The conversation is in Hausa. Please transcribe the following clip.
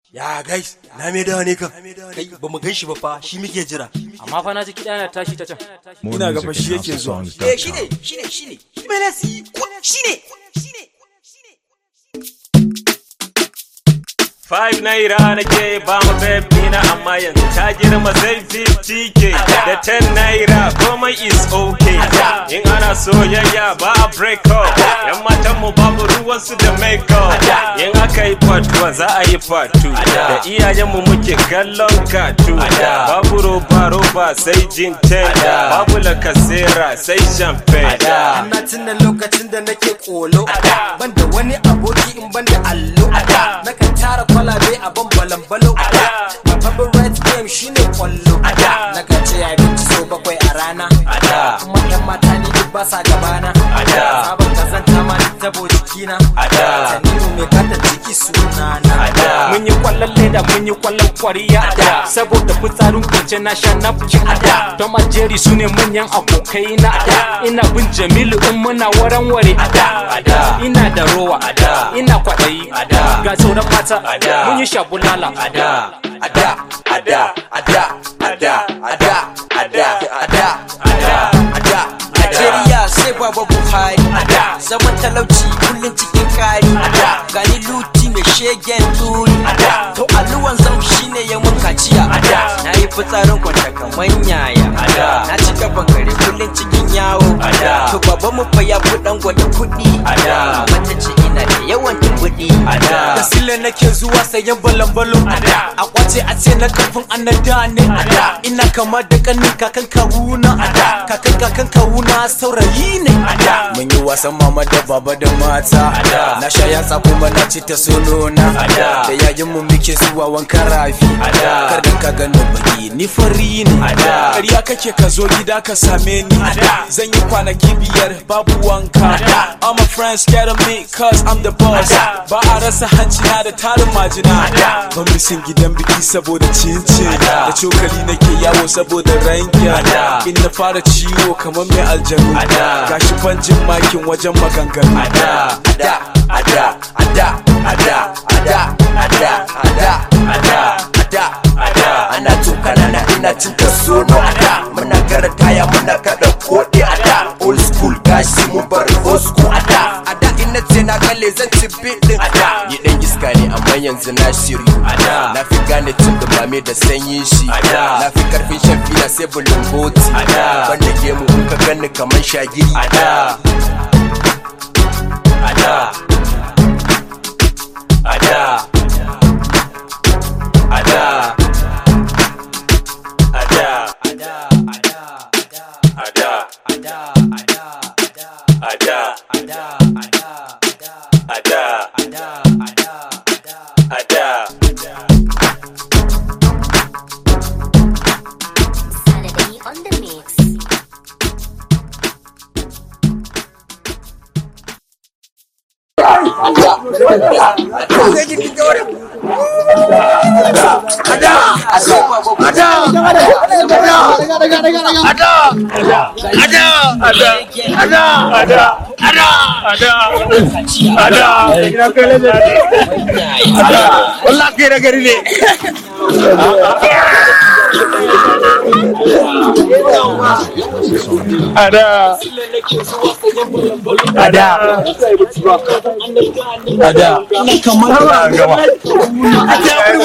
Ya guys, na me dawa ne kan. Kai ba mu gan shi ba fa, shi muke jira. amma fa na ji kiɗa yana tashi ta can Ina ga fa shi yake zuwa. Eh shine, shine, shine. Melasi, ko shine. Five naira nake ba mu baby na amma yanzu ta girma sai 50k da 10 naira komai is okay in ana soyayya ba a break up yan matan mu babu ruwan su da make up in aka yi part 1 za a yi part 2 da iyayen mu muke kallon katu babu roba roba sai jin tenda babu lakasera sai champagne Ana tuna lokacin da nake kolo. Ban da wani aboki in ban da allo. Nakan tara kwalabe a ban balambalo. My favorite game shine kwallo. Nakan ce abinci so bakwai a rana. Kuma yan mata ni duk ba sa gabana. Sabon kazanta ma duk tabo jikina. Tanimu mai kata jiki sunana. mun yi kwallon leda mun yi kwallon kwariya saboda fitsarin kwance na sha napkin tom and jerry su ne manyan abokai na ina bin jamilu in muna waran ware ina da rowa ina kwaɗayi ga sauran mata mun yi shabulala ada ada ada ada ada ada ada ada ada ada Najeriya sai baba Buhari ada zaman talauci kullun cikin kari ada gani luti mai shegen turi ada to aluwan zam shine ya mun kaciya ada na yi fitsarin kwanta kaman yaya ada na ci gaban gari kullun cikin yawo ada to baba mu fa ya fi dan gwada kuɗi ada mata ce ina da yawan kuɗi ada da sile nake zuwa sayan balambalo ada a kwace a ce na karfin annada ne ada ina kama da kanin kakan kawuna ada kakan kakan kawuna saurayi ne ada Mun yi wasan mama da baba da mata. Na sha yatsa kuma na ci ta sonona. Da yayin mu muke zuwa wankan rafi. Kar da ka gano baki ni fari ne. Ƙarya kake ka zo gida ka same ni. Zan yi kwanaki biyar babu wanka. All my friends scared of me cause I'm the boss. Ba a rasa hanci na da tarin majina. Ban misin gidan biki saboda cincin. Da cokali nake yawo saboda rankin. In na fara ciwo kamar mai aljanu. Gashi fanjin makin wajen maganganu. ada ada ada ada ada ada ada ada ada ada ada ana tukana na ina cin ta sono ada muna gara taya muna kada kodi ada old school gashi mun bar old school ada ada ina ce na kalle zan ci bidin ada ni dan iska ne amma yanzu na shiryu ada na fi gane cin dumame da sanyin shi ada na fi karfin shan fina sai bulun boti ada ban da gemu in ka ganni kaman shagiri ada ada ada ada ada ada ada ada Saturday on the mix. Ada.